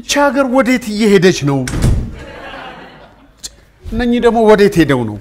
ይቺ ሀገር ወዴት እየሄደች ነው? እነኚህ ደግሞ ወዴት ሄደው ነው?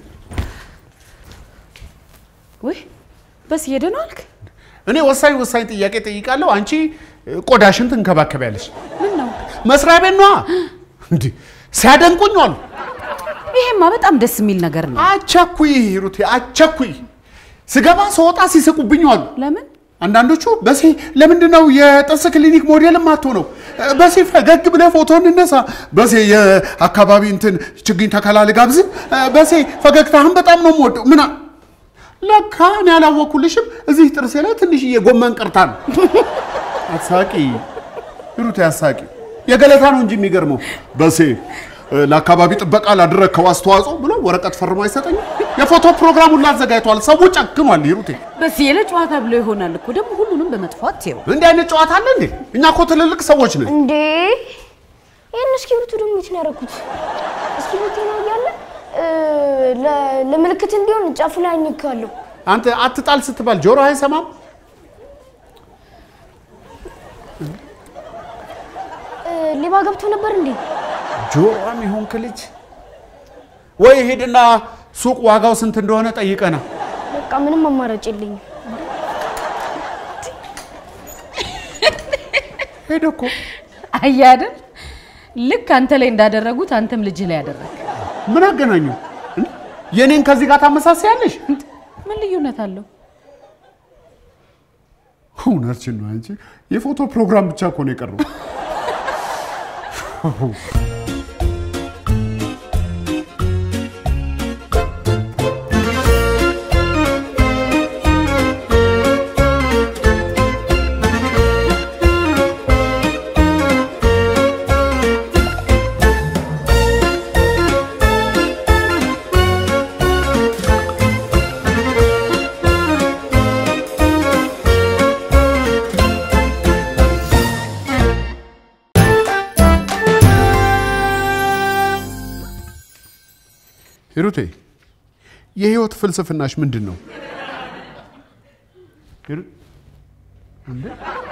ወይ በስ ሄደ ነው አልክ? እኔ ወሳኝ ወሳኝ ጥያቄ ጠይቃለሁ፣ አንቺ ቆዳሽን ትንከባከቢያለሽ። ምን ነው መስሪያ ቤት ነዋ። እንዲህ ሲያደንቁኝ አሉ። ይሄማ በጣም ደስ የሚል ነገር ነው። አቸኩይ ሂሩቴ፣ አቸኩይ። ስገባ ስወጣ ሲስቁብኝ አሉ። ለምን አንዳንዶቹ በሴ ለምንድን ነው የጥርስ ክሊኒክ ሞዴል ማትሆነው? በሴ ፈገግ ብለህ ፎቶ እንነሳ፣ በሴ የአካባቢ እንትን ችግኝ ተከላ ልጋብዝ፣ በሴ ፈገግታህን በጣም ነው የምወደው ምና ለካ እኔ ያላወኩልሽም እዚህ ጥርሴ ላይ ትንሽዬ ጎመን ቀርታ ነው። አሳቂ ሂሩቴ፣ አሳቂ። የገለታ ነው እንጂ የሚገርመው በሴ ለአካባቢ ጥበቃ ላደረግከው አስተዋጽኦ ብሎ ወረቀት ፈርሞ አይሰጠኝም። የፎቶ ፕሮግራሙን ላዘጋጅተዋል። ሰው ጨክኗል። ሂሩቴ በስ የለ ጨዋታ ብሎ ይሆናል እኮ ደግሞ ሁሉንም በመጥፋት ይው እንዲህ አይነት ጨዋታ አለ እንዴ? እኛ እኮ ትልልቅ ሰዎች ነን። እንዴ ይህን እስክሪብቶ ደግሞ የት ነው ያደረኩት? እስክሪብቶ ነው እያለ እ፣ ለ- ለምልክት እንዲሆን ጫፉ ላይ አኝካለሁ። አንተ አትጣል ስትባል ጆሮ አይሰማም? እ፣ ሌባ ገብቶ ነበር እንዴ? ጆሮም ይሆንክ ልጅ ወይ ሄድና ሱቅ ዋጋው ስንት እንደሆነ ጠይቀና በቃ ምንም አማራጭ የለኝም። ሄደ እኮ አየህ አይደል? ልክ አንተ ላይ እንዳደረጉት አንተም ልጅህ ላይ ያደረግ። ምን አገናኙ? እንዴ? የኔን ከዚህ ጋር ታመሳሳያለሽ? ምን ልዩነት አለው? እውነትሽን ነው አንቺ። የፎቶ ፕሮግራም ብቻ እኮ ነው የቀረው። ሂሩቴ የህይወት ፍልስፍናሽ ምንድን ነው? ሂሩ- እንዴ?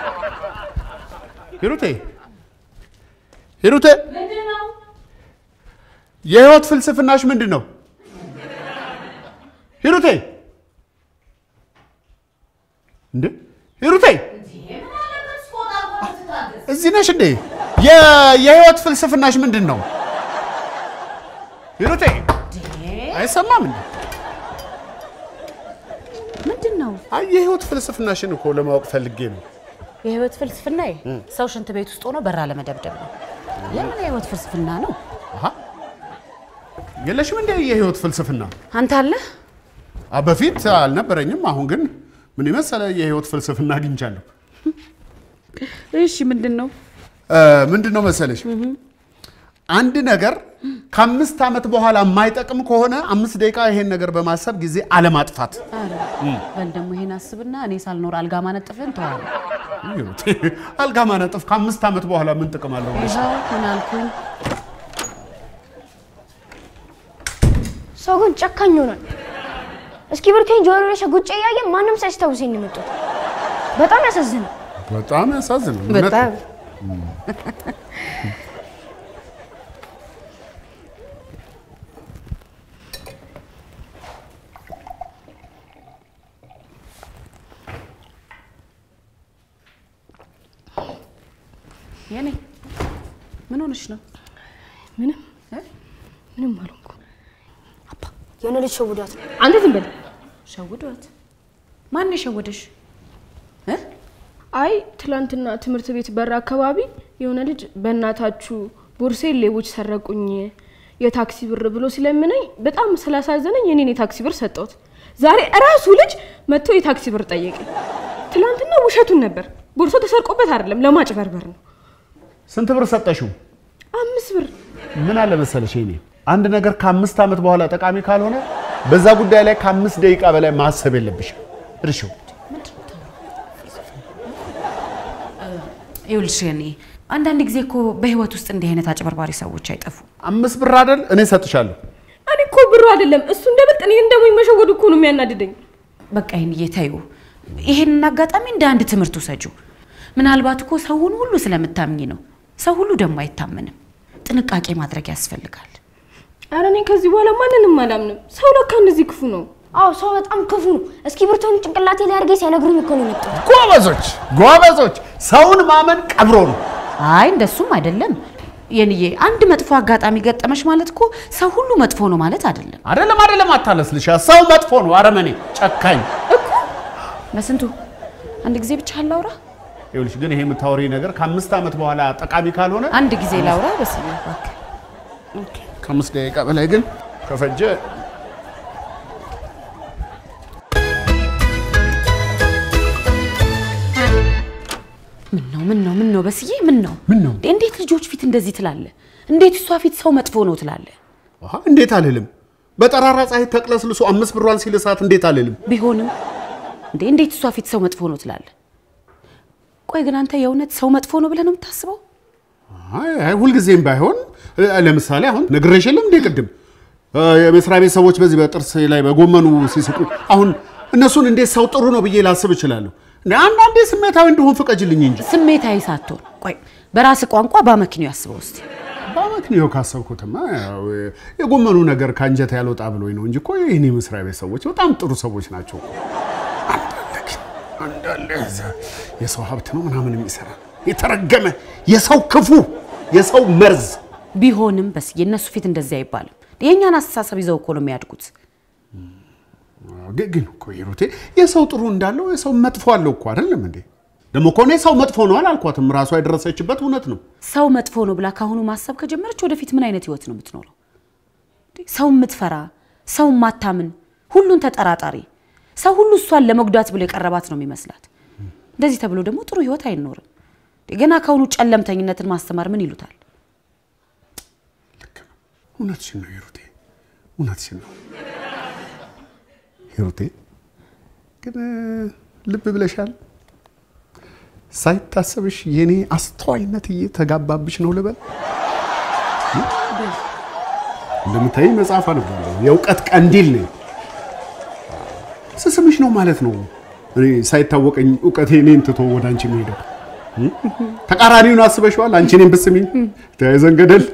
ሂሩቴ ሂሩቴ የህይወት ፍልስፍናሽ ምንድን ነው? ሂሩቴ እንዴ ሂሩቴ እዚህ ነሽ እንዴ? የ- የህይወት ፍልስፍናሽ ምንድን ነው? ሂሩቴ አይሰማም እንዴ? ምንድን ነው አይ የህይወት ፍልስፍናሽን እኮ ለማወቅ ፈልጌ ነው። የህይወት ፍልስፍና? ሰው ሽንት ቤት ውስጥ ሆኖ በራ ለመደብደብ ነው። የምን የህይወት ፍልስፍና ነው? አሃ የለሽም እንደ የህይወት ፍልስፍና? አንተ አለ አ በፊት አልነበረኝም። አሁን ግን ምን የመሰለ የህይወት ፍልስፍና አግኝቻለሁ። እሺ፣ ምንድን ነው? እ፣ ምንድን ነው መሰለሽ አንድ ነገር ከአምስት ዓመት በኋላ የማይጠቅም ከሆነ አምስት ደቂቃ ይሄን ነገር በማሰብ ጊዜ አለማጥፋት። አረ በል ደግሞ ይሄን አስብና እኔ ሳልኖር አልጋ ማነጥፍን ተዋለ። ሂሩቴ፣ አልጋ ማነጥፍ ከአምስት ዓመት በኋላ ምን ጥቅም አለው? ብለሽ ይኸው ምን አልኩኝ? ሰው ግን ጨካኝ ሆኗል። እስክሪብቶን ጆሮ ላይ ሸጉጬ እያየ ማንም ሳያስታውሰኝ ነው የመጡት። በጣም ያሳዝናል። በጣም ያሳዝናል። እውነት በጣም ነው። የኔ ምን ሆነሽ ነው? ምንም ምንም አልሆንኩም። አባ የሆነ ልጅ ሸውዷት ነው። አንተ ዝም በል። ሸውዷት? ማን የሸወደሽ? እ? አይ ትላንትና ትምህርት ቤት በር አካባቢ የሆነ ልጅ በእናታችሁ ቦርሴን ሌቦች ሰረቁኝ የታክሲ ብር ብሎ ሲለምነኝ በጣም ስላሳዘነኝ የኔን የታክሲ ብር ሰጠሁት። ዛሬ እራሱ ልጅ መጥቶ የታክሲ ብር ጠየቀኝ። ትላንትና ውሸቱን ነበር። ቦርሶ ተሰርቆበት አይደለም ለማጭበርበር ነው። ስንት ብር ሰጠሽው? አምስት ብር ምን አለ መሰለሽ እኔ አንድ ነገር ከአምስት ዓመት በኋላ ጠቃሚ ካልሆነ በዛ ጉዳይ ላይ ከአምስት ደቂቃ በላይ ማሰብ የለብሽም። እርሺው። ይኸውልሽ የኔ አንዳንድ ጊዜ እኮ በህይወት ውስጥ እንዲህ አይነት አጭበርባሪ ሰዎች አይጠፉም። አምስት ብር አይደል? እኔ ሰጥሻለሁ። እኔ እኮ ብሩ አይደለም እሱ እንደበልጥ እኔን ደግሞ መሸወዱ እኮ ነው የሚያናድደኝ። በቃ ይህን እየታዩ ይህንን አጋጣሚ እንደ አንድ ትምህርት ውሰጁ። ምናልባት እኮ ሰውን ሁሉ ስለምታምኝ ነው ሰው ሁሉ ደግሞ አይታመንም። ጥንቃቄ ማድረግ ያስፈልጋል። ኧረ እኔ ከዚህ በኋላ ማንንም አላምንም። ሰው ለካ እንደዚህ ክፉ ነው። አዎ ሰው በጣም ክፉ ነው። እስክሪብቶን ጭንቅላቴ ላይ አድርጌ ሲያነግሩኝ እኮ ነው የመጣሁት። ጎበዞች ጎበዞች። ሰውን ማመን ቀብሮ ነው። አይ እንደሱም አይደለም የንዬ። አንድ መጥፎ አጋጣሚ ገጠመሽ ማለት እኮ ሰው ሁሉ መጥፎ ነው ማለት አይደለም አይደለም አይደለም፣ አታለስልሻ። ሰው መጥፎ ነው፣ አረመኔ፣ ጨካኝ። እኮ። በስንቱ አንድ ጊዜ ብቻ አላውራ፣ ይኸውልሽ ግን ይሄ የምታወሪ ነገር ከአምስት ዓመት በኋላ ጠቃሚ ካልሆነ አንድ ጊዜ ላውራ። በስመ አብ እባክህ። ኦኬ ከአምስት ደቂቃ በላይ ግን ከፈጀ ምን ነው ምን ነው ምን ነው በስዬ ምን ነው ምን ነው? እንዴት ልጆች ፊት እንደዚህ ትላለህ? እንዴት እሷ ፊት ሰው መጥፎ ነው ትላለህ? አሃ፣ እንዴት አልልም። በጠራራ ፀሐይ ተቅለስልሶ አምስት ብሯን ሲልሳት እንዴት አልልም። ቢሆንም እንዴ እንዴት እሷ ፊት ሰው መጥፎ ነው ትላለህ? ቆይ ግን አንተ የእውነት ሰው መጥፎ ነው ብለህ ነው የምታስበው? አይ አይ፣ ሁልጊዜም ባይሆን እ፣ ለምሳሌ አሁን ነግሬሽ የለም እንዴ ቅድም እ፣ የመስሪያ ቤት ሰዎች በዚህ በጥርስ ላይ በጎመኑ ሲስቁ አሁን እነሱን እንዴት ሰው ጥሩ ነው ብዬ ላስብ እችላለሁ። እንደ አንዳንዴ ስሜታዊ እንደሆን ፍቀጅልኝ እንጂ ስሜታዊ ሳትሆን ቆይ በራስ ቋንቋ በአመክንዮ ያስበው እስቲ። በአመክንዮ ካሰብኩትማ ያው የጎመኑ ነገር ከአንጀት ያልወጣ ብሎኝ ነው እንጂ እኮ ይህን የመስሪያ ቤት ሰዎች በጣም ጥሩ ሰዎች ናቸው። አንዳለ ግን አንዳለ እዛ የሰው ሀብት ነው ምናምን የሚሰራ የተረገመ የሰው ክፉ የሰው መርዝ ቢሆንም በስዬ እነሱ ፊት እንደዚህ አይባልም። የእኛን አስተሳሰብ ይዘው እኮ ነው የሚያድጉት። ግን ግን እኮ ሂሩቴ የሰው ጥሩ እንዳለው የሰው መጥፎ አለው እኮ አይደለም እንዴ? ደግሞ እኮ እኔ ሰው መጥፎ ነው አላልኳትም። ራሷ የደረሰችበት እውነት ነው። ሰው መጥፎ ነው ብላ ካሁኑ ማሰብ ከጀመረች ወደፊት ምን አይነት ህይወት ነው የምትኖረው? ሰው የምትፈራ፣ ሰው ማታምን፣ ሁሉን ተጠራጣሪ፣ ሰው ሁሉ እሷን ለመጉዳት ብሎ የቀረባት ነው የሚመስላት። እንደዚህ ተብሎ ደግሞ ጥሩ ህይወት አይኖርም። ገና ካሁኑ ጨለምተኝነትን ማስተማር ምን ይሉታል? እውነትሽን ነው ሂሩቴ፣ እውነትሽን ነው ሂሩቴ። ግን ልብ ብለሻል? ሳይታሰብሽ የኔ አስተዋይነት እየተጋባብሽ ነው ልበል። እንደምታይ መጽሐፍ አነባለሁ። የእውቀት ቀንዲል ነኝ። ስስምሽ ነው ማለት ነው። እኔ ሳይታወቀኝ እውቀቴ እኔን ትቶ ወደ አንቺ የሚሄደው ተቃራኒውን አስበሽዋል። አንቺ እኔን ብስሚኝ ተያይዘን ገደል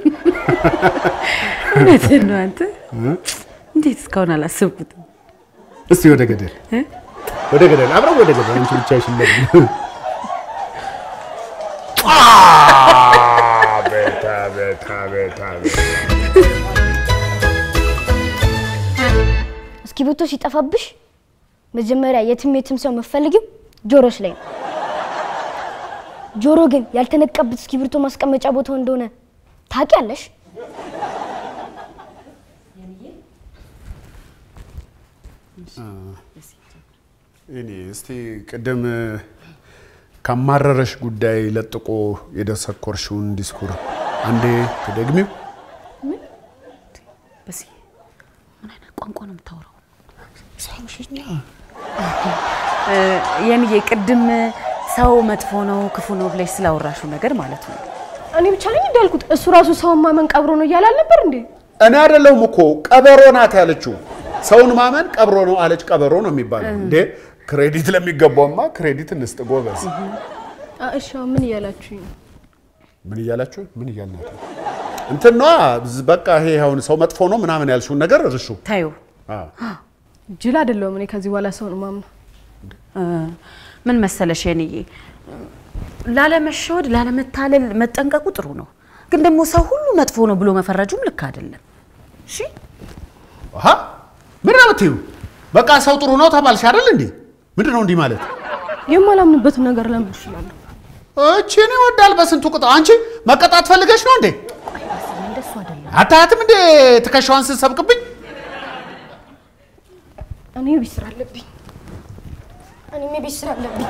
እውነትህን ነው አንተ። እንዴት እስካሁን አላሰብኩትም? እስቲ ወደ ገደል ወደ ገደል አብረን ወደ ገደል አንቺ ብቻሽን ለምን ቤታ ቤታ ቤታ እስክሪብቶ ሲጠፋብሽ መጀመሪያ የትም የትም ሰው መፈልጊው ጆሮሽ ላይ ነው። ጆሮ ግን ያልተነቀበት እስክሪብቶ ማስቀመጫ ቦታው እንደሆነ ታውቂያለሽ? እኔ እስቲ ቅድም ካማረረሽ ጉዳይ ለጥቆ የደሰኮርሽውን ዲስኩር አንዴ ትደግሚው። በስዬ ምን አይነት ቋንቋ ነው የምታወራው? ሳምሽኛ የምዬ ቅድም ሰው መጥፎ ነው ክፉ ነው ብለሽ ስላወራሹ ነገር ማለት ነው። እኔ ብቻ ነኝ እንዳልኩት እሱ ራሱ ሰውን ማመን ቀብሮ ነው እያለ አልነበር እንዴ? እኔ አይደለሁም እኮ ቀበሮ ናት ያለችው። ሰውን ማመን ቀብሮ ነው አለች። ቀበሮ ነው የሚባለው እንዴ? ክሬዲት ለሚገባውማ ክሬዲት እንስጥ ጎበዝ። አ- እሺ አሁን ምን እያላችሁኝ ነው? ምን እያላችሁ ምን እያልናት ነው? እንትኗ በቃ ይሄ አሁን ሰው መጥፎ ነው ምናምን ያልሽውን ነገር እርሹ። ታዩ አዎ። ጅል አይደለሁም እኔ ከዚህ በኋላ ሰውን ማምነው። ምን መሰለሽ የኔዬ ላለመሸወድ ላለመታለል መጠንቀቁ ጥሩ ነው። ግን ደግሞ ሰው ሁሉ መጥፎ ነው ብሎ መፈረጁም ልክ አይደለም። እሺ አሃ ምን ነው የምትይው? በቃ ሰው ጥሩ ነው ተባልሽ አይደል እንዴ? ምንድን ነው እንዲህ ማለት? የማላምንበትን ነገር ለምን እችላለሁ? እቺን ይወዳል በስንቱ ቅጣ። አንቺ መቀጣት ፈልገሽ ነው እንዴ? እንደሱ አይደለም። አታያትም እንዴ ትከሻዋን ስትሰብቅብኝ? እኔ ቤት ስራ አለብኝ። እኔም የቤት ስራ አለብኝ።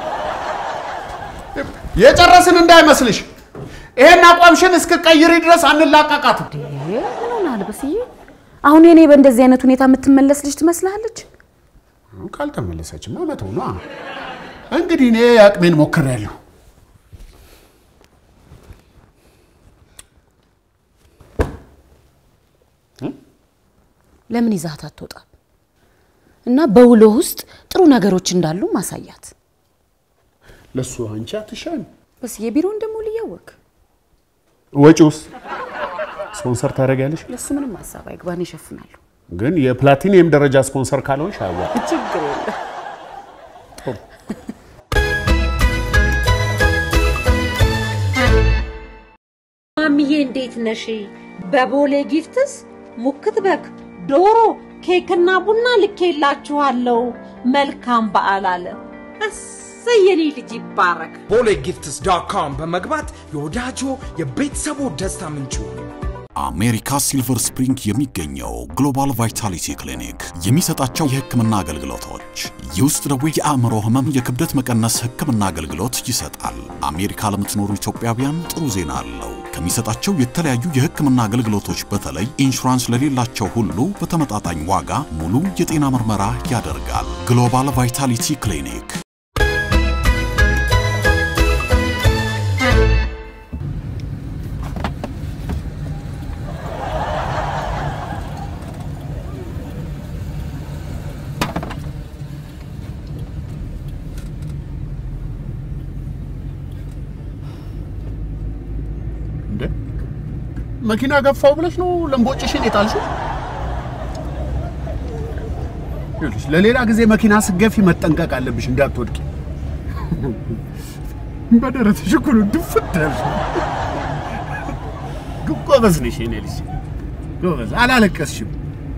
የጨረስን እንዳይመስልሽ። ይሄን አቋምሽን እስክቀይሪ ድረስ አንላቀቃትም። ምን ሆናል በስዬ? አሁን የኔ በእንደዚህ አይነት ሁኔታ የምትመለስ ልጅ ትመስልሃለች? ካልተመለሰችማ መተው ነዋ። እንግዲህ እኔ አቅሜን ሞክሬያለሁ። ለምን ይዛት አትወጣም? እና በውሎ ውስጥ ጥሩ ነገሮች እንዳሉ ማሳያት። ለሱ አንቺ አትሻም። በስዬ ቢሮውን ደግሞ ልያወቅ ወጪውስ ስፖንሰር ታደርጊያለሽ? ለሱ ምንም ሀሳብ አይግባን ይሸፍናሉ። ግን የፕላቲኒየም ደረጃ ስፖንሰር ካልሆንሽ አዋ ችግር የለም። ማሚዬ እንዴት ነሽ? በቦሌ ጊፍትስ ሙክት በግ፣ ዶሮ፣ ኬክና ቡና ልኬላችኋለሁ። መልካም በዓል አለ። እሰይ የኔ ልጅ ይባረክ። ቦሌ ጊፍትስ ዶት ኮም በመግባት የወዳጆ የቤተሰቡ ደስታ ምንጭ ይሁኑ። አሜሪካ ሲልቨር ስፕሪንግ የሚገኘው ግሎባል ቫይታሊቲ ክሊኒክ የሚሰጣቸው የሕክምና አገልግሎቶች የውስጥ ደዌ፣ የአእምሮ ህመም፣ የክብደት መቀነስ ሕክምና አገልግሎት ይሰጣል። አሜሪካ ለምትኖሩ ኢትዮጵያውያን ጥሩ ዜና አለው። ከሚሰጣቸው የተለያዩ የሕክምና አገልግሎቶች በተለይ ኢንሹራንስ ለሌላቸው ሁሉ በተመጣጣኝ ዋጋ ሙሉ የጤና ምርመራ ያደርጋል። ግሎባል ቫይታሊቲ ክሊኒክ እንደ መኪና ገፋው ብለሽ ነው ለምቦጭሽን የጣልሽው? ይኸውልሽ ለሌላ ጊዜ መኪና ስገፊ መጠንቀቅ አለብሽ እንዳትወድቂ። በደረትሽ እኮ ነው ድፍት ያልሽው። ግን ጎበዝ ነሽ የኔ ልጅ ጎበዝ፣ አላለቀስሽም።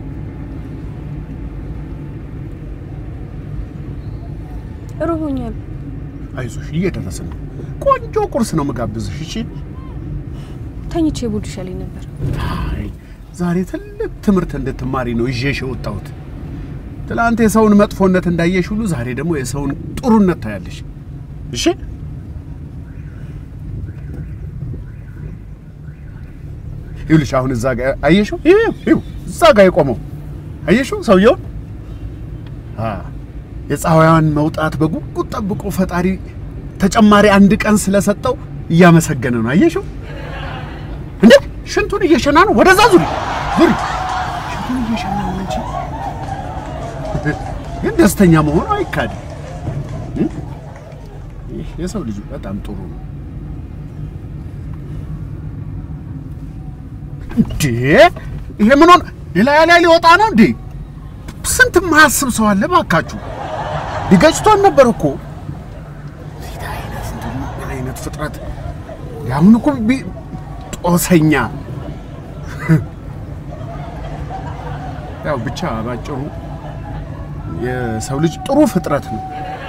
ርቦኛል። አይዞሽ እየደረስን ነው። ቆንጆ ቁርስ ነው መጋብዝሽ። እሺ ተኝቼ ቡድ ይሻለኝ ነበር። አይ ዛሬ ትልቅ ትምህርት እንድትማሪ ነው ይዤሽ የወጣሁት። ትላንት የሰውን መጥፎነት እንዳየሽ ሁሉ ዛሬ ደግሞ የሰውን ጥሩነት ታያለሽ። እሺ ይኸውልሽ አሁን እዛ ጋር አየሽው? ይኸው ይኸው እዛ ጋር የቆመው አየሽው ሰውየውን? አ የፀሐይዋን መውጣት በጉጉት ጠብቆ ፈጣሪ ተጨማሪ አንድ ቀን ስለሰጠው እያመሰገነ ነው። አየሽው? እንዴ ሽንቱን እየሸና ነው። ወደዛ ዙሪ ዙሪ። ሽንቱን እየሸና ነው እንጂ ግን ደስተኛ መሆኑ አይካድም። እ? ይህ የሰው ልጅ በጣም ጥሩ ነው። እንዴ ይሄ ምን ሆነ? ሌላ ላይ ሊወጣ ነው እንዴ? ስንት ማያስብ ሰው አለ ባካችሁ። ሊገጭቶን ነበር እኮ እንዴት አይነት ምን አይነት ፍጥረት ያሁን እኮ ቢ- ጦሰኛ ያው ብቻ ባጭሩ የሰው ልጅ ጥሩ ፍጥረት ነው።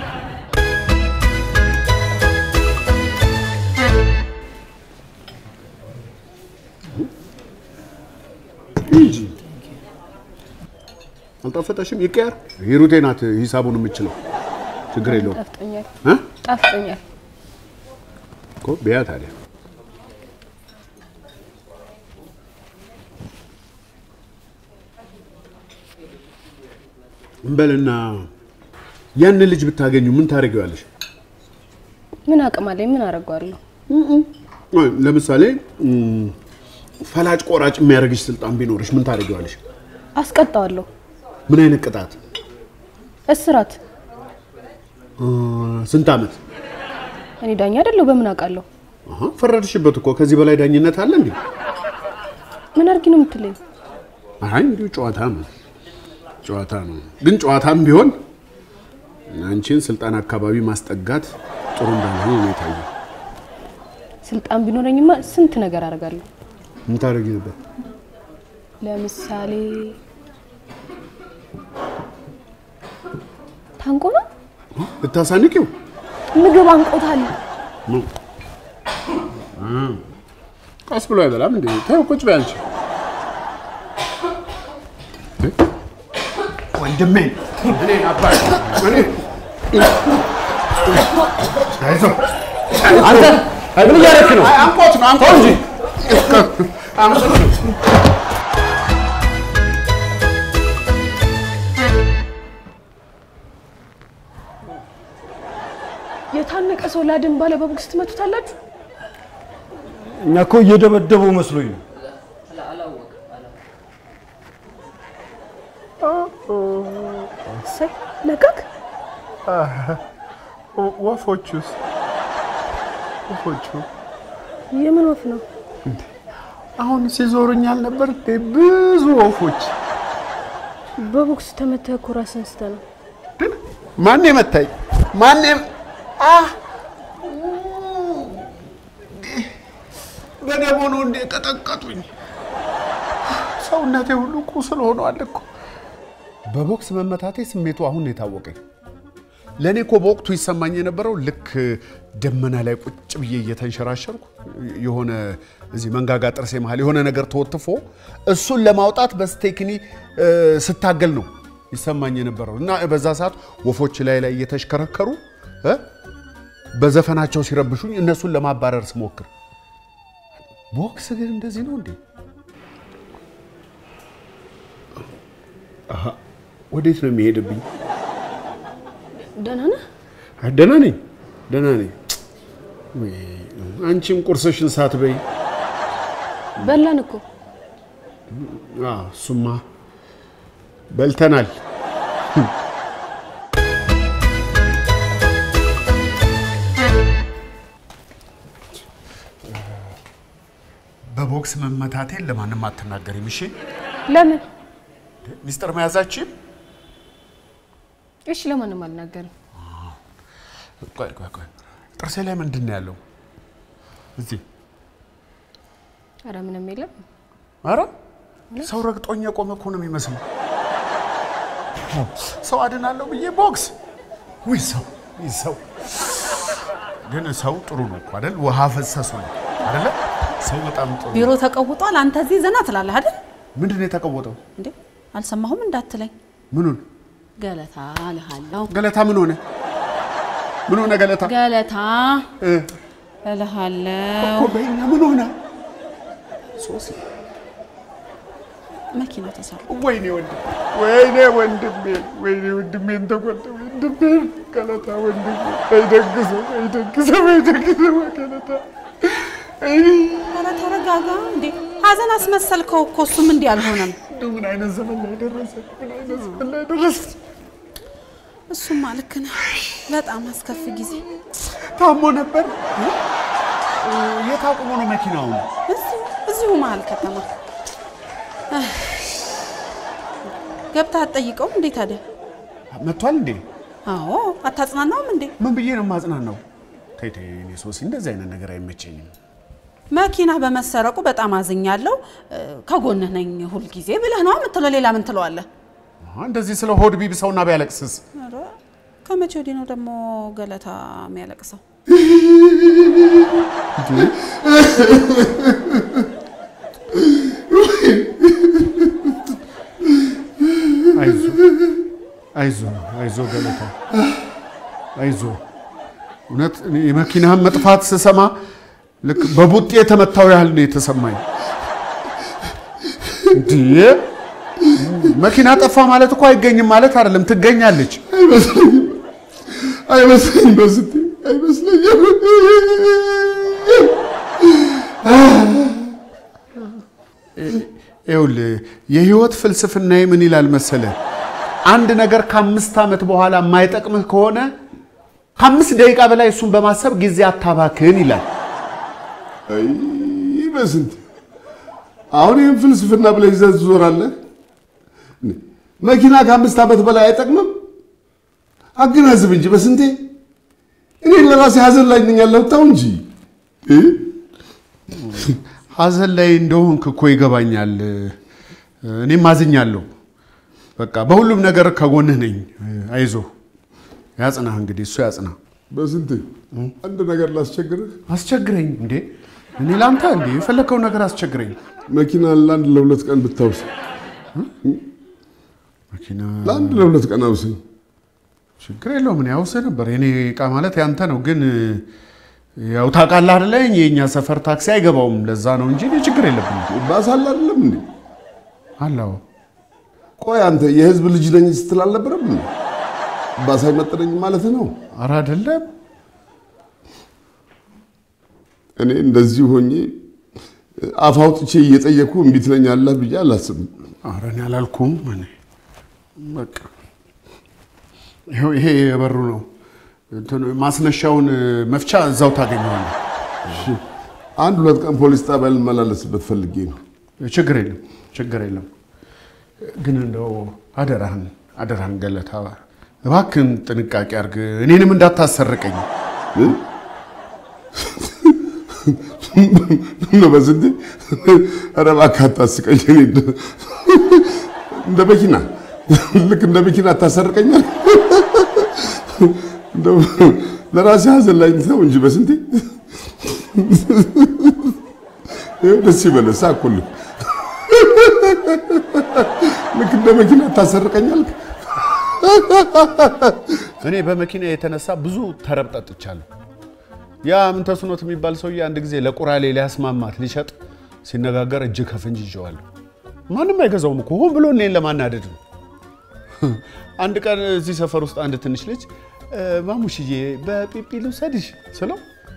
እንጂ አልጣፈጠሽም? ይቀየር። ሂሩቴ ናት ሂሳቡን የምችለው። ችግር የለውም ጣፍጦኛል፣ እ? ጣፍጦኛል። እኮ ቢያ ታዲያ እንበልና ያን ልጅ ብታገኙ ምን ታደርጊዋለሽ? ምን አቅም አለኝ? ምን አደርገዋለሁ? አይ፣ ለምሳሌ እም፣ ፈላጭ ቆራጭ የሚያደርግሽ ስልጣን ቢኖርሽ ምን ታደርጊዋለሽ? አስቀጣዋለሁ። ምን አይነት ቅጣት? እስራት። እ፣ ስንት ዓመት? እኔ ዳኛ አይደለሁ፣ በምን አውቃለሁ? አሃ፣ ፈረድሽበት እኮ። ከዚህ በላይ ዳኝነት አለ እንዴ? ምን አድርጊ ነው የምትለኝ? አይ እንዲሁ ጨዋታ ነው፣ ጨዋታ ነው። ግን ጨዋታም ቢሆን አንቺን ስልጣን አካባቢ ማስጠጋት ጥሩ እንዳልሆነ ነው የታየው። ስልጣን ቢኖረኝማ ስንት ነገር አደርጋለሁ። ምን ታደርጊ ነበር? ለምሳሌ ታንቆ ነው ልታሳንቂው? ምግብ አንቆታል። ቀስ ብሎ አይበላም እንዴ? ተይው፣ ቁጭ በይ አንቺ። ወንድሜ እኔ አባይ እኔ አይዞህ አንተ ምን እያደረክ ነው? አይ፣ አንቆት ነው አንቆት እንጂ አንቆት ነው። የታነቀ ሰው ላድን ባለ በቦክስ ትመቱታላችሁ። እኛ እኮ እየደበደበው መስሎኝ ነው። እሰይ ነቃክ። ወፎቹስ ወፎቹ የምን ወፍ ነው? አሁን ሲዞሩኛል ነበር እንዴ? ብዙ ወፎች። በቦክስ ተመተህ እኮ ራስህን ስተህ ነው። ማን የመታኝ? ማን የም- አህ! በደቦ ነው እንዴ ቀጠቀጡኝ? ሰውነቴ ሁሉ ቁስል ሆኗል እኮ። በቦክስ መመታቴ ስሜቱ አሁን ነው የታወቀኝ። ለእኔ እኮ በወቅቱ ይሰማኝ የነበረው ልክ ደመና ላይ ቁጭ ብዬ እየተንሸራሸርኩ የሆነ እዚህ መንጋጋ ጥርሴ መሀል የሆነ ነገር ተወትፎ እሱን ለማውጣት በስቴክኒ እ፣ ስታገል ነው ይሰማኝ የነበረው እና በዛ ሰዓት ወፎች ላይ ላይ እየተሽከረከሩ እ፣ በዘፈናቸው ሲረብሹኝ እነሱን ለማባረር ስሞክር ቦክስ ግን እንደዚህ ነው እንዴ? አሃ፣ ወዴት ነው የሚሄድብኝ? ደህና ነህ? አይ፣ ደህና ነኝ፣ ደህና ነኝ። ወይ፣ አንቺም ቁርስሽን ሳትበይ በላን እኮ አዎ፣ እሱማ በልተናል። በቦክስ መመታቴን ለማንም አትናገሪም እሺ? ለምን? ሚስጥር መያዛችን እሺ ለማንም አልናገርም። ቆይ ቆይ ቆይ፣ ጥርሴ ላይ ምንድን ነው ያለው? እዚህ ኧረ ምንም የለም። አረ ሰው ረግጦኝ የቆመ እኮ ነው የሚመስለው። ሰው አድናለሁ ብዬ ቦክስ ውይ ሰው ውይ ሰው ግን ሰው ጥሩ ነው እኮ አይደል? ውሃ ፈሰሱ ነው አይደለ? ሰው በጣም ጥሩ ቢሮ ተቀውጧል። አንተ እዚህ ዘና ትላለህ አይደል ምንድን ነው የተቀወጠው? እንዴ? አልሰማሁም እንዳትለኝ። ምኑን ገለታ እልሃለሁ። ገለታ ምን ሆነ? ምን ሆነ ገለታ? ገለታ እ፣ እልሃለሁ። እኮ በይኛ ምን ሆነ? ሶሲ መኪና ተሰራ። ወይኔ ወንድሜ ወይኔ ወንድሜ ወይኔ ወንድሜን ተቆጠ ወንድሜ ገለታ ወንድሜ አይደግሰው አይደግሰው አይደግሰው ገለታ አይ ኧረ ተረጋጋ እንዴ! ሀዘን አስመሰልከው እኮ እሱም እንዲህ አልሆነም። እንደው ምን አይነት ዘመን ላይ ደረሰ ምን አይነት ዘመን ላይ ደረሰ እሱማ ልክ ነህ። በጣም አስከፊ ጊዜ። ታሞ ነበር የት አቁሞ ነው መኪናውን እዚሁ እዚሁ መሀል ከተማ አህ። ገብተህ አትጠይቀውም እንዴ ታዲያ? መጥቷል እንዴ አዎ አታጽናናውም እንዴ? ምን ብዬ ነው የማጽናናው ተይ ተይ እኔ ሶሲ እንደዚህ አይነት ነገር አይመቸኝም መኪና በመሰረቁ በጣም አዝኛለሁ፣ እ፣ ከጎንህ ነኝ ሁልጊዜ ብለህ ነው የምትለው። ሌላ ምን ትለዋለህ? አሃ፣ እንደዚህ ስለ ሆድ ቢብሰውና ቢያለቅስስ ኧረ ከመቼ ወዲህ ነው ደግሞ ገለታ የሚያለቅሰው? አይዞ አይዞ አይዞ ገለታ አይዞ። እውነት እኔ የመኪናህን መጥፋት ስሰማ ልክ በቡጤ የተመታው ያህል ነው የተሰማኝ። እንዴ መኪና ጠፋ ማለት እኮ አይገኝም ማለት አይደለም፣ ትገኛለች። አይመስለኝም፣ አይመስለኝም፣ በስቴ አይመስለኝም። ይኸውልህ የህይወት ፍልስፍናዬ ምን ይላል መሰለ፣ አንድ ነገር ከአምስት ዓመት በኋላ የማይጠቅምህ ከሆነ ከአምስት ደቂቃ በላይ እሱን በማሰብ ጊዜ አታባክን ይላል። አይ በስንት አሁን ይህን ፍልስፍና ብለህ ይዘህ ትዞራለህ? መኪና ከአምስት ዓመት በላይ አይጠቅምም? አገናዝብ እንጂ በስንቴ እኔ ለራሴ ሀዘን ላይ ነኝ ያለሁት ተው እንጂ እ? ሀዘን ላይ እንደሆንክ እኮ ይገባኛል። እኔም አዝኛለሁ። በቃ በሁሉም ነገር ከጎንህ ነኝ። አይዞህ፣ ያጽናህ። እንግዲህ እሱ ያጽናህ። በስንቴ አንድ ነገር ላስቸግርህ። አስቸግረኝ እንዴ! እኔ ላንተ እንዴ የፈለከውን ነገር አስቸግረኝ። መኪና ለአንድ ለሁለት ቀን ብታውስ፣ መኪና ለአንድ ለሁለት ቀን አውሰኝ። ችግር የለውም። እኔ አውስህ ነበር። የኔ እቃ ማለት ያንተ ነው። ግን ያው ታውቃለህ አይደለ የእኛ ሰፈር ታክሲ አይገባውም። ለዛ ነው እንጂ እኔ ችግር የለብኝም። ባሳል አይደለም እንዴ? አላው ቆይ አንተ የህዝብ ልጅ ነኝ ስትል አልነበረም እንዴ? ባስ አይመጥነኝም ማለት ነው? ኧረ አይደለም። እኔ እንደዚህ ሆኜ አፍ አውጥቼ እየጠየኩ እምቢ ትለኛለህ ብዬ አላስብም። ኧረ እኔ አላልኩም። እኔ በቃ ይኸው ይሄ የበሩ ነው። እንትኑ ማስነሻውን መፍቻ እዛው ታገኘዋለህ። አንድ ሁለት ቀን ፖሊስ ጣቢያ ልመላለስበት ፈልጌ ነው። ችግር የለም ችግር የለም። ግን እንደው አደራህን አደራህን ገለታ እባክህን ጥንቃቄ አድርግ፣ እኔንም እንዳታሰርቀኝ። ነው በስንቴ ኧረ እባክህ አታስቀኝ። እኔ እንደ- እንደ መኪና ልክ እንደ መኪና አታሰርቀኛል። እንደው ለራሴ ሀዘን ላይ ነው እንጂ በስንቴ ይኸው ደስ ይበለህ ሳቅሁልህ። ልክ እንደ መኪና አታሰርቀኛል። እኔ በመኪና የተነሳ ብዙ ተረብ ጠጥቻለሁ። ያ ምን ተስኖት የሚባል ሰውዬ አንድ ጊዜ ለቁራሌ ሊያስማማት ሊሸጥ ሲነጋገር እጅ ከፍንጅ ይዤዋለሁ። ማንም አይገዛውም እኮ ሆን ብሎ እኔን ለማናደድ ነው። አንድ ቀን እዚህ ሰፈር ውስጥ አንድ ትንሽ ልጅ "እ፣ ማሙሽዬ በጲጲ ልውሰድሽ ስለው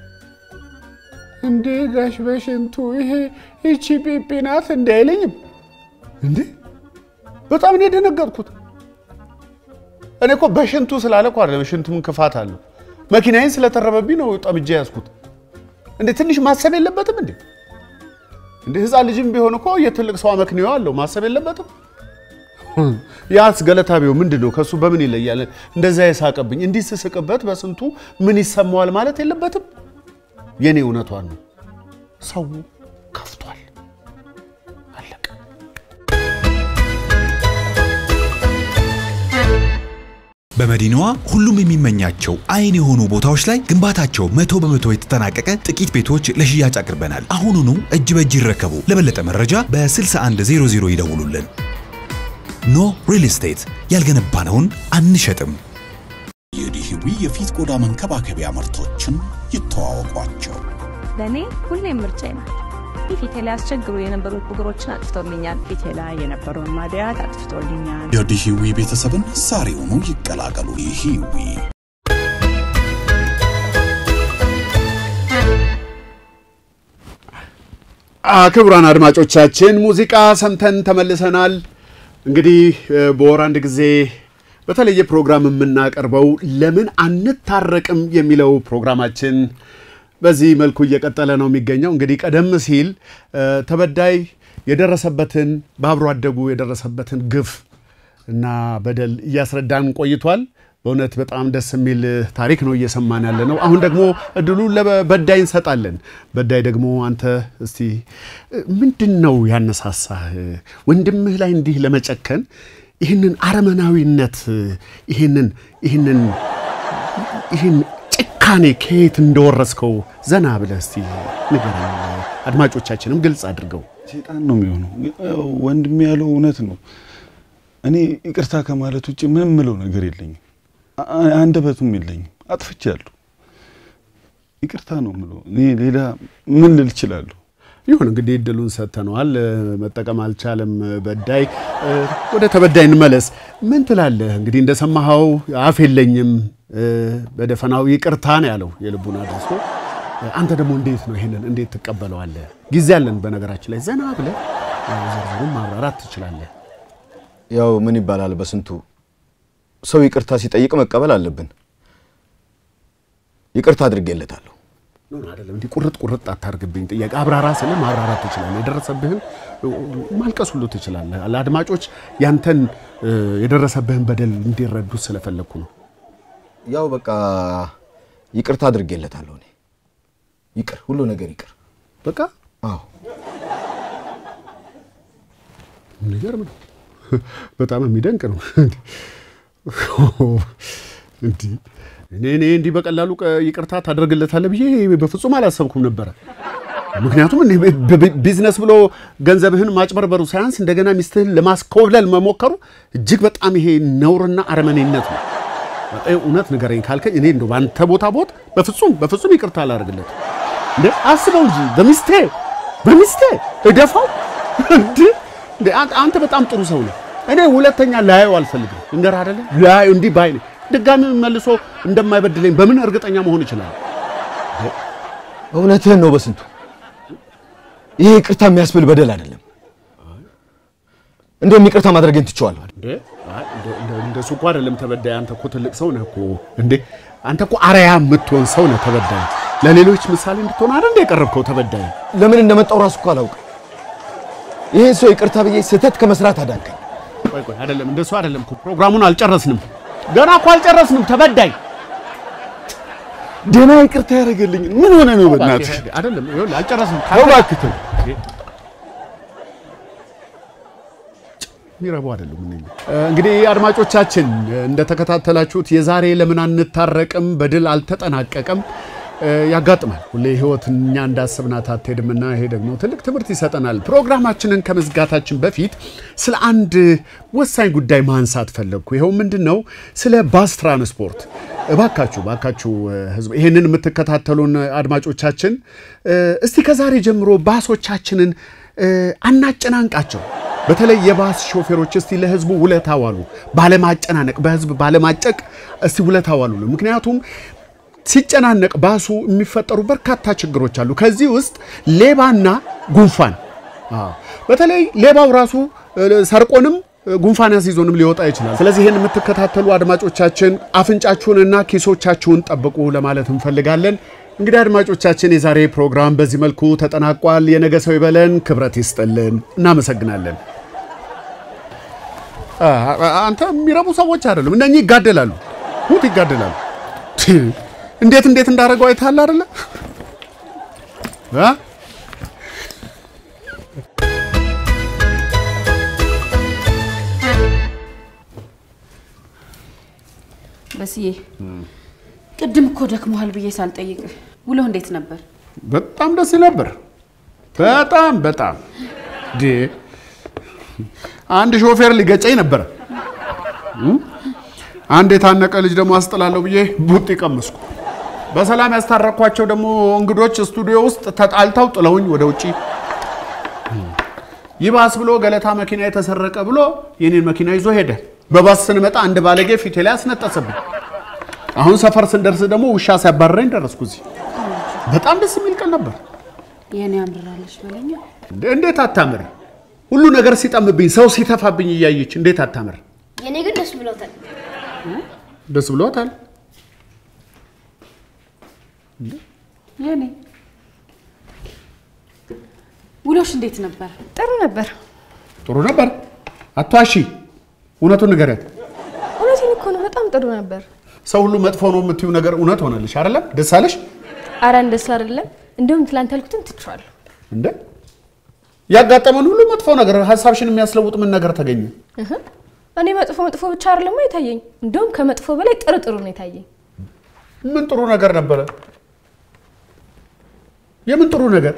እንዴ ጋሽ በሽንቱ ይሄ ይቺ ጲጲ ናት እንዴ አይለኝም እንዴ በጣም ነው የደነገጥኩት። እኔ እኮ በሽንቱ ስላለ እኮ አይደለም። ሽንቱ ምን ክፋት አለው? መኪናዬን ስለተረበብኝ ነው ጠምጄ ያዝኩት። እንዴ ትንሽ ማሰብ የለበትም እንዴ? እንደ ህፃን ልጅም ቢሆን እኮ የትልቅ ሰው አመክንዮ አለው። ማሰብ የለበትም? ያስ ገለታ ቢሆን ምንድን ነው ከእሱ በምን ይለያል? እንደዛ የሳቀብኝ እንዲህ ስስቅበት በስንቱ ምን ይሰማዋል ማለት የለበትም? የኔ እውነቷን ነው። ሰው ከፍቷል። አለቀ። በመዲናዋ ሁሉም የሚመኛቸው አይን የሆኑ ቦታዎች ላይ ግንባታቸው መቶ በመቶ የተጠናቀቀ ጥቂት ቤቶች ለሽያጭ አቅርበናል። አሁኑኑ እጅ በእጅ ይረከቡ። ለበለጠ መረጃ በ6100 ይደውሉልን። ኖ ሪል ስቴት ያልገነባነውን አንሸጥም። የዲሂዊ የፊት ቆዳ መንከባከቢያ ምርቶችን ይተዋወቋቸው። ለእኔ ሁሌም ምርጫዬ ናት። ፊቴ ላይ ያስቸግሩ የነበሩ ብጉሮችን አጥፍቶልኛል። ፊቴ ላይ የነበረውን ማድያት አጥፍቶልኛል። የዲሂዊ ቤተሰብን ዛሬውኑ ይቀላቀሉ። ዲሂዊ ክቡራን አድማጮቻችን ሙዚቃ ሰምተን ተመልሰናል። እንግዲህ እ፣ በወር አንድ ጊዜ በተለየ ፕሮግራም የምናቀርበው ለምን አንታረቅም የሚለው ፕሮግራማችን በዚህ መልኩ እየቀጠለ ነው የሚገኘው። እንግዲህ ቀደም ሲል እ፣ ተበዳይ የደረሰበትን በአብሮ አደጉ የደረሰበትን ግፍ እና በደል እያስረዳን ቆይቷል። በእውነት በጣም ደስ የሚል ታሪክ ነው እየሰማን ያለ ነው። አሁን ደግሞ እድሉ ለበዳይ እንሰጣለን። በዳይ ደግሞ አንተ እስቲ ምንድን ነው ያነሳሳህ ወንድምህ ላይ እንዲህ ለመጨከን ይህንን አረመናዊነት ይህንን ይህንን ይህን ጭካኔ ከየት እንደወረስከው ዘና ብለህ እስቲ ንገረን። አድማጮቻችንም ግልጽ አድርገው። ሴጣን ነው የሚሆነው። ያው ወንድሜ ያለው እውነት ነው። እኔ ይቅርታ ከማለት ውጭ ምንም ምለው ነገር የለኝም። አ- አንደበቱም የለኝም። አጥፍቻለሁ። ይቅርታ ነው ምለው። እኔ ሌላ ምን ልል እችላለሁ? ይሁን እንግዲህ እድሉን ሰጥተነዋል። መጠቀም አልቻለም በዳይ። ወደ ተበዳይ እንመለስ። ምን ትላለህ? እንግዲህ እንደሰማኸው አፍ የለኝም በደፈናው ይቅርታ ነው ያለው የልቡን አድርሶ። አንተ ደግሞ እንዴት ነው ይሄንን እንዴት ትቀበለዋለህ? ጊዜ አለን። በነገራችን ላይ ዘና ብለህ ዝርዝሩን ማብራራት ትችላለህ። ያው ምን ይባላል በስንቱ ሰው ይቅርታ ሲጠይቅ መቀበል አለብን። ይቅርታ አድርጌለታለሁ። ኖ አይደለም፣ እንዲህ ቁርጥ ቁርጥ አታርግብኝ። ጥያቄ አብራራ ስልህ ማብራራት ትችላለህ። የደረሰብህን ማልቀስ ሁሉ ትችላለህ። ለአድማጮች ያንተን የደረሰብህን በደል እንዲረዱ ስለፈለግኩ ነው። ያው በቃ ይቅርታ አድርጌለታለሁ። እኔ ይቅር፣ ሁሉ ነገር ይቅር። በቃ አዎ፣ የሚገርም ነው። በጣም የሚደንቅ ነው። እንዲህ እኔ እኔ እንዲህ በቀላሉ ቀ- ይቅርታ ታደርግለታለህ ብዬ በፍጹም አላሰብኩም ነበረ። ምክንያቱም እኔ ብ- ቢዝነስ ብሎ ገንዘብህን ማጭበርበሩ ሳያንስ እንደገና ሚስትህን ለማስኮብለል መሞከሩ እጅግ በጣም ይሄ ነውርና አረመኔነት ነው። እ- እውነት ንገረኝ ካልከኝ እኔ እንደው በአንተ ቦታ ቦት በፍጹም በፍጹም ይቅርታ አላደርግለት። እንደ አስበው እንጂ በሚስቴ በሚስቴ እደፋው እንዴ! እንዴ! አንተ- አንተ በጣም ጥሩ ሰው ነው። እኔ ሁለተኛ ላየው አልፈልግም። እንገር አይደለ ላየው እንዲህ ባይ ነኝ። ድጋሚ መልሶ እንደማይበድለኝ በምን እርግጠኛ መሆን ይችላል? እውነትህን ነው በስንቱ። ይሄ ይቅርታ የሚያስብል በደል አይደለም። እንደውም ይቅርታ ማድረግን ትቼዋለሁ። እንዴ አይ፣ እንደ- እንደ- እንደሱ እኮ አይደለም ተበዳይ። አንተ እኮ ትልቅ ሰው ነህ እኮ እንዴ! አንተ እኮ አርአያ የምትሆን ሰው ነህ ተበዳይ። ለሌሎች ምሳሌ እንድትሆን አይደል የቀረብከው ተበዳይ? ለምን እንደመጣው ራሱ እኮ አላውቅም። ይህን ሰው ይቅርታ ብዬ ስህተት ከመስራት አዳንከኝ። ቆይ ቆይ፣ አይደለም እንደሱ አይደለም እኮ ፕሮግራሙን አልጨረስንም። ገና እኮ አልጨረስንም ተበዳይ። ደህና ይቅርታ ያደረገልኝ ምን ሆነ ነው? በእናትህ አይደለም ይኸውልህ፣ አልጨረስንም። ተው እባክህ ተው። የሚረቡ አይደሉም። እነኝህ እንግዲህ አድማጮቻችን እንደተከታተላችሁት የዛሬ ለምን አንታረቅም በድል አልተጠናቀቀም። ያጋጥማል። ሁሌ ህይወት እኛ እንዳስብናት አትሄድምና ይሄ ደግሞ ትልቅ ትምህርት ይሰጠናል። ፕሮግራማችንን ከመዝጋታችን በፊት ስለ አንድ ወሳኝ ጉዳይ ማንሳት ፈለግኩ። ይኸው ምንድን ነው? ስለ ባስ ትራንስፖርት። እባካችሁ እባካችሁ ህዝብ ይሄንን የምትከታተሉን አድማጮቻችን እስቲ ከዛሬ ጀምሮ ባሶቻችንን አናጨናንቃቸው። በተለይ የባስ ሾፌሮች እስቲ ለህዝቡ ውለታ ዋሉ። ባለማጨናነቅ፣ በህዝብ ባለማጨቅ እስቲ ውለታ ዋሉ። ምክንያቱም ሲጨናነቅ ባሱ የሚፈጠሩ በርካታ ችግሮች አሉ። ከዚህ ውስጥ ሌባና ጉንፋን። አዎ፣ በተለይ ሌባው ራሱ ሰርቆንም ጉንፋን ያስይዞንም ሊወጣ ይችላል። ስለዚህ ይህን የምትከታተሉ አድማጮቻችን አፍንጫችሁንና ኪሶቻችሁን ጠብቁ ለማለት እንፈልጋለን። እንግዲህ አድማጮቻችን የዛሬ ፕሮግራም በዚህ መልኩ ተጠናቋል። የነገ ሰው ይበለን፣ ክብረት ይስጥልን። እናመሰግናለን። አንተ የሚረቡ ሰዎች አይደሉም። እነኚህ ይጋደላሉ፣ ሙት ይጋደላሉ። እንዴት እንዴት እንዳደረገው አይተሃል አይደለ? በስዬ ቅድም እኮ ደክሞሃል ብዬ ሳልጠይቅ ውሎ እንዴት ነበር? በጣም ደስ ይል ነበር። በጣም በጣም ዴ አንድ ሾፌር ሊገጨኝ ነበረ። አንድ የታነቀ ልጅ ደግሞ አስጥላለሁ ብዬ ቡጢ ቀመስኩ። በሰላም ያስታረኳቸው ደግሞ እንግዶች ስቱዲዮ ውስጥ ተጣልተው ጥለውኝ ወደ ውጪ። ይባስ ብሎ ገለታ መኪና የተሰረቀ ብሎ የኔን መኪና ይዞ ሄደ። በባስ ስንመጣ አንድ ባለጌ ፊቴ ላይ አስነጠሰብኝ። አሁን ሰፈር ስንደርስ ደግሞ ውሻ ሲያባረረኝ ደረስኩ እዚህ። በጣም ደስ የሚል ቀን ነበር። የኔ አምርራለች በለኛ። እንዴት አታምር! ሁሉ ነገር ሲጠምብኝ፣ ሰው ሲተፋብኝ እያየች እንዴት አታምር! የኔ ግን ደስ ብሎታል። ደስ ብሎታል። የኔ ውሎሽ እንዴት ነበር? ጥሩ ነበር። ጥሩ ነበር። አትዋሺ፣ እውነቱን ንገሪያት። እውነቴን እኮ ነው። በጣም ጥሩ ነበር። ሰው ሁሉ መጥፎ ነው የምትዩ ነገር እውነት ሆነልሽ አይደለም? ደስ አለሽ? አረ እንደሱ አይደለም። እንደውም ትላንት ያልኩትን ትቼዋለሁ። እንደ ያጋጠመን ሁሉ መጥፎ ነገር ሀሳብሽን የሚያስለውጥ ምን ነገር ተገኘ? እህ፣ እኔ መጥፎ መጥፎ ብቻ አይደለም የታየኝ፣ እንደውም ከመጥፎ በላይ ጥሩ ጥሩ ነው የታየኝ። ምን ጥሩ ነገር ነበረ? የምን ጥሩ ነገር?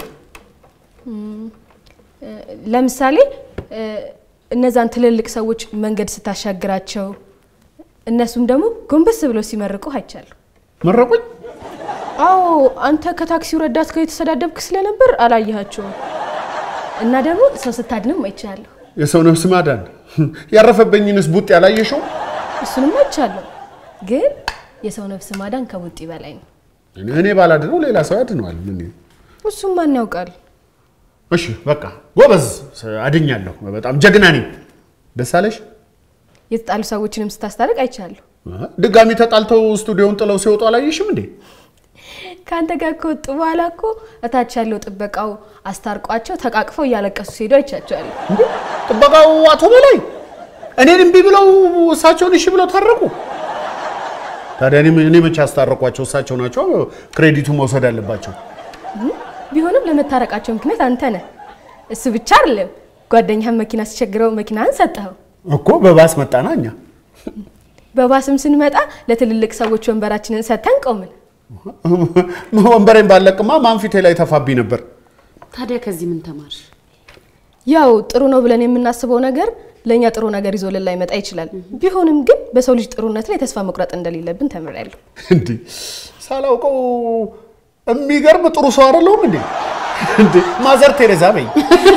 ለምሳሌ እነዛን ትልልቅ ሰዎች መንገድ ስታሻግራቸው እነሱም ደግሞ ጎንበስ ብለው ሲመርቁ አይቻለሁ። መረቁኝ? አዎ፣ አንተ ከታክሲው ረዳት ጋር የተሰዳደብክ ስለነበር አላየሃቸውም። እና ደግሞ ሰው ስታድንም አይቻለሁ። የሰው ነፍስ ማዳን ያረፈብኝንስ ቡጥ ያላየሽው? እሱንም አይቻለሁ። ግን የሰው ነፍስ ማዳን ከቡጢ በላይ ነው። እኔ ባላድነው ሌላ ሰው ያድነዋል። ምን እሱም ማን ያውቃል? እሺ በቃ ጎበዝ፣ አድኛለሁ። በጣም ጀግና ነኝ። ደስ አለሽ? የተጣሉ ሰዎችንም ስታስታርቅ አይቻለሁ። ድጋሚ ተጣልተው ስቱዲዮውን ጥለው ሲወጡ አላየሽም እንዴ? ከአንተ ጋር ከወጡ በኋላ እኮ እታች ያለው ጥበቃው አስታርቋቸው ተቃቅፈው እያለቀሱ ሲሄዱ አይቻቸዋለሁ። ጥበቃው አቶ በላይ እኔን እምቢ ብለው እሳቸውን እሺ ብለው ታረቁ። ታዲያ እኔ መቼ አስታረቋቸው? እሳቸው ናቸው ክሬዲቱ መውሰድ አለባቸው። ቢሆንም ለመታረቃቸው ምክንያት አንተ ነህ። እሱ ብቻ አይደለም፣ ጓደኛህን መኪና ሲቸግረው መኪናህን ሰጠኸው እኮ። በባስ መጣና እኛ በባስም ስንመጣ ለትልልቅ ሰዎች ወንበራችንን ሰጥተን ቆምን። ወንበሬን ባለቅማ ማን ፊቴ ላይ ተፋብኝ ነበር። ታዲያ ከዚህ ምን ተማርሽ? ያው ጥሩ ነው ብለን የምናስበው ነገር ለእኛ ጥሩ ነገር ይዞልን ላይመጣ ይችላል። ቢሆንም ግን በሰው ልጅ ጥሩነት ላይ ተስፋ መቁረጥ እንደሌለብን ተምሬያለሁ። እንዴ ሳላውቀው የሚገርም ጥሩ ሰው አይደለሁም እንዴ? እንዴ ማዘር ቴሬዛ በይ።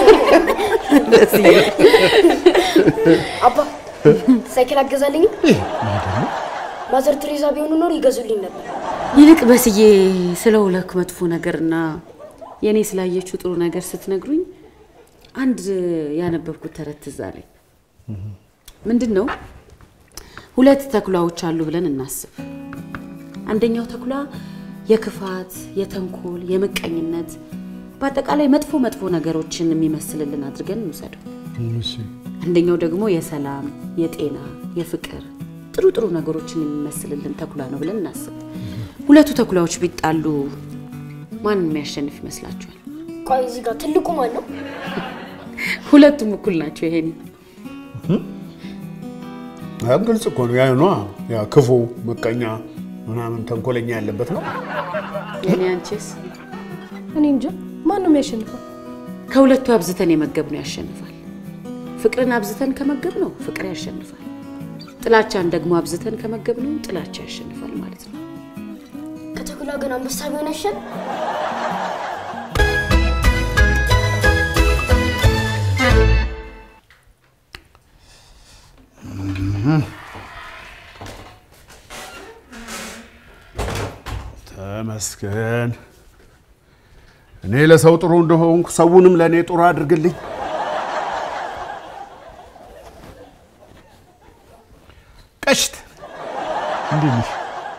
አባ ሳይክል አገዛልኝም? ማዘር ቴሬዛ ቢሆኑ ኖሮ ይገዙልኝ ነበር። ይልቅ በስዬ ስለ ውለክ መጥፎ ነገርና የእኔ ስላየችው ጥሩ ነገር ስትነግሩኝ አንድ ያነበብኩት ተረት ትዝ አለኝ። ምንድን ነው? ሁለት ተኩላዎች አሉ ብለን እናስብ። አንደኛው ተኩላ የክፋት፣ የተንኮል፣ የምቀኝነት በአጠቃላይ መጥፎ መጥፎ ነገሮችን የሚመስልልን አድርገን እንውሰደው። አንደኛው ደግሞ የሰላም፣ የጤና፣ የፍቅር ጥሩ ጥሩ ነገሮችን የሚመስልልን ተኩላ ነው ብለን እናስብ። ሁለቱ ተኩላዎች ቢጣሉ ማን የሚያሸንፍ ይመስላችኋል? ቆይ እዚህ ጋር ትልቁ ማን ነው? ሁለቱም እኩል ናቸው። ይሄን ያም ግልጽ እኮ ነው። ያ ነዋ ያ ክፉ ምቀኛ ምናምን ተንኮለኛ ያለበት ነው። የኔ አንቺስ? እኔ እንጃ ማን ነው የሚያሸንፈው? ከሁለቱ አብዝተን የመገብ ነው ያሸንፋል። ፍቅርን አብዝተን ከመገብ ነው ፍቅር ያሸንፋል። ጥላቻን ደግሞ አብዝተን ከመገብ ነው ጥላቻ ያሸንፋል ማለት ነው። ከተኩላ ግን አንበሳ ቢሆን ያሸን ተመስገን። እኔ ለሰው ጥሩ እንደሆንኩ ሰውንም ለእኔ ጥሩ አድርግልኝ። ቀሽት እንዴት ነሽ?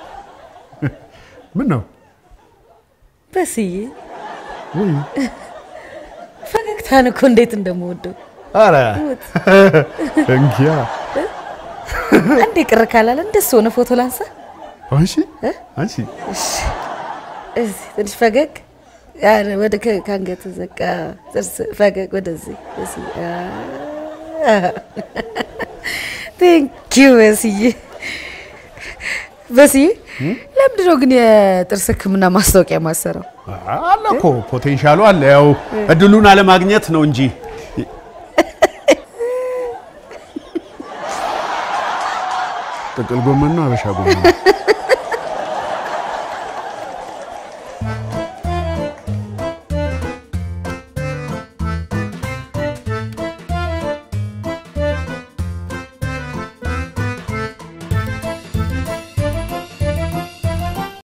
ምን ነው በስዬ ውይ፣ ፈገግታን እኮ እንዴት እንደምወደው ኧረ እንኪያ አንዴ ቅር ካላለ እንደሱ ሆነ ፎቶ ላንሳ። አንሺ አንሺ እዚህ ትንሽ ፈገግ ያን ወደ ከ- ከአንገት ዘቃ ጥርስ ፈገግ ወደዚህ በስዬ ቴንኪዩ በስዬ በስዬ ለምንድን ነው ግን የጥርስ ሕክምና ማስታወቂያ ማሰራው? አለ እኮ ፖቴንሻሉ አለ። ያው እድሉን አለማግኘት ነው እንጂ ጥቅል ጎመን ነው አበሻ ጎመን ነው?